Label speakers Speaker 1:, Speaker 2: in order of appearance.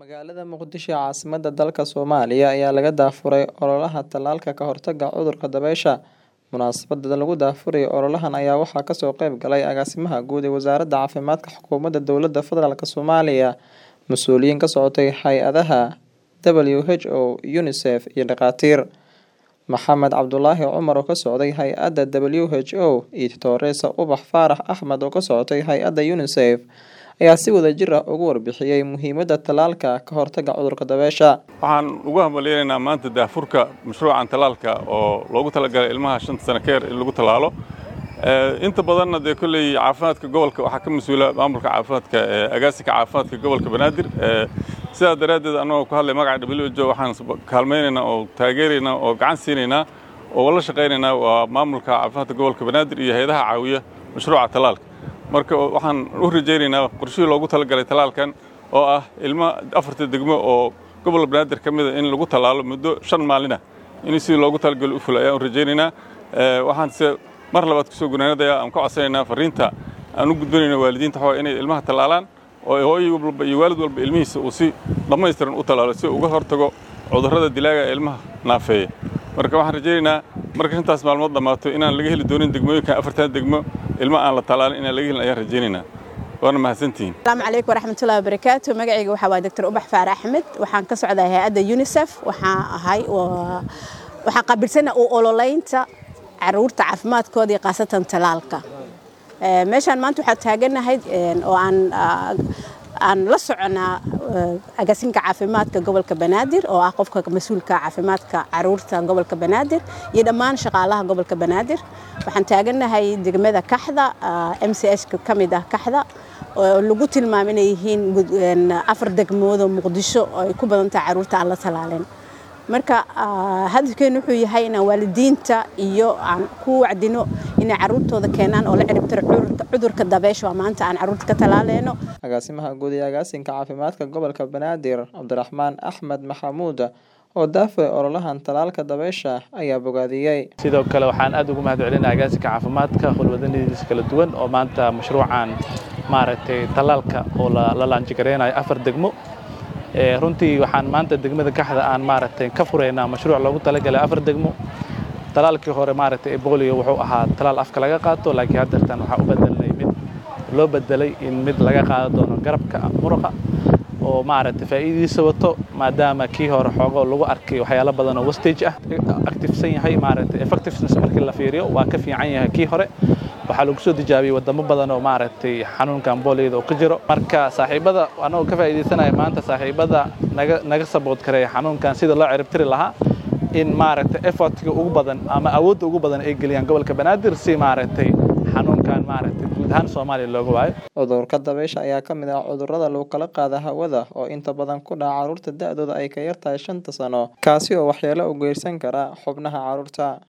Speaker 1: Magaalada Muqdisho ee caasimadda dalka Soomaaliya ayaa laga daafuray ololaha tallaalka ka hortagga cudurka dabaysha. Munaasabadda lagu daafurayo ololahan ayaa waxaa kasoo qayb galay agaasimaha guud ee Wasaaradda Caafimaadka Xukuumadda Dowladda Federaalk Soomaaliya, mas'uuliyiin ka socotay hay'adaha WHO, UNICEF iyo dhakhaatiir. Maxamed Cabdulaahi Cumar oo ka socday hay'adda WHO iyo Doctoresa Ubax Faarax Axmed oo ka socotay hay'adda UNICEF ayaa si wadajir ah uga warbixiyay muhiimadda tallaalka ka hortagga cudurka dabaysha.
Speaker 2: waxaan ugu hambalyeynaa maanta daafurka mashruucan tallaalka oo loogu talagalay ilmaha shanta sano ka yar in lagu tallaalo Eh, inta badanna dee kolley caafimaadka gobolka waxaa ka mas-uula maamulka caafimaadka ee agaasinka caafimaadka gobolka banaadir Eh, sidaa daraaddeed annagoo ku hadlay magaca WHO waxaan kaalmaynaynaa oo taageeraynaa oo gacan siinaynaa oo la shaqaynaynaa waa maamulka caafimaadka gobolka banaadir iyo hay-adaha caawiya mashruuca tallaalka marka waxaan u rajaynaynaa qorshihii loogu talagalay tallaalkan oo ah ilmo afarta degmo oo gobolka banaadir ka mid a in lagu tallaalo muddo shan maalin ah in sidii loogu talagalay u fula ayaan u rajaynaynaa Eh, waxaan se mar labaad kusoo gunaanadaya aan ka codsanaynaa fariinta aan u gudbanayno waalidiinta waxaa inay ilmaha tallaalaan oo hooyo walba iyo waalid walba ilmihiisa uu si dhammaystiran u tallaalo si uu uga hortago cudurrada dilaaga ee ilmaha naafeeya marka waxaan rajaynaynaa marka intaas maalmood dhammaato inaan laga heli doonin degmooyinkan afartan degmo ilmo aan la tallaalin inaan laga helin ayaan rajaynaynaa waana mahadsantihiin
Speaker 3: asalaamu calaykum waraxmatullahi wabarakaatu magacayga waxaa waay doctor ubax faar axmed waxaan ka socdaa hay-adda unicef waxaan ahay waa- waxaan qaabilsana u ololeynta caruurta caafimaadkooda iyo khaasatan talaalka Eh, meeshaan maanta waxaa taaganahay een, oo aan ah, aan la soconaa eh, agaasinka caafimaadka gobolka banaadir oo ah qofka mas-uulka caafimaadka caruurta gobolka banaadir iyo dhammaan shaqaalaha gobolka banaadir waxaan taaganahay degmada kaxda m c s ka mid ah kaxda oo lagu tilmaamo inay yihiin gud- een, afar degmood oo muqdisho oo ay ku badan tahay caruurta aan la talaalin marka ah, hadafkeenu wuxuu yahay inaan waalidiinta iyo aan ku wacdino inay caruurtooda keenaan oo la ciribtiro cudurka- cudurka dabeysha oo maanta aan caruurta ka talaaleyno
Speaker 1: Agaasimaha guud ee agaasinka caafimaadka gobolka Banaadir, Cabdiraxmaan Axmed Maxamuud oo daafuray ololahan tallaalka dabaysha ayaa bogaadiyey.
Speaker 4: sidoo kale waxaan aad ugu mahadcelinaa agaasinka caafimaadka howlwadanidiisa kala duwan oo maanta mashruucan maaragtay tallaalka oo la la laanjigareynayo afar degmo Eh, runtii waxaan maanta degmada kaxda aan maaragtay ka furaynaa mashruuc loogu talagalay afar degmo talaalkii hore maaragtay ebolio wuxuu ahaa talaal afka laga qaato laakiin haddeertan waxaa u bedelnay mid loo bedelay in mid laga qaado doono garabka muruqa oo maaragtay faa'iidadiisa wato maadaama kii hore xoogoo lagu arkay waxyaalo badan oo wastage ah activesan yahay maaragtay effectiveness markii la fiiriyo waa ka fiican yahay kii hore waxaa lagu soo tijaabiyey wadamo badan oo maaragtay xanuunkan booliyada uu ka jiro marka saaxiibada anagoo ka faa'iidaysanaya maanta saaxiibada naga naga sabood kareeya xanuunkan sida loo ciribtiri lahaa in maaragtay effortka ugu badan ama awoodda ugu badan ay geliyaan gobolka banaadir si maaragtay xanuunkan maaragtay guud ahaan soomaaliya looga waayo
Speaker 1: Cudurka dabaysha ayaa ka mid ah cudurrada lagu kala qaado hawada oo inta badan ku dhaca carruurta da'dooda ay ka yar tahay shanta sano, kaasi oo waxyeello u geysan kara xubnaha carruurta.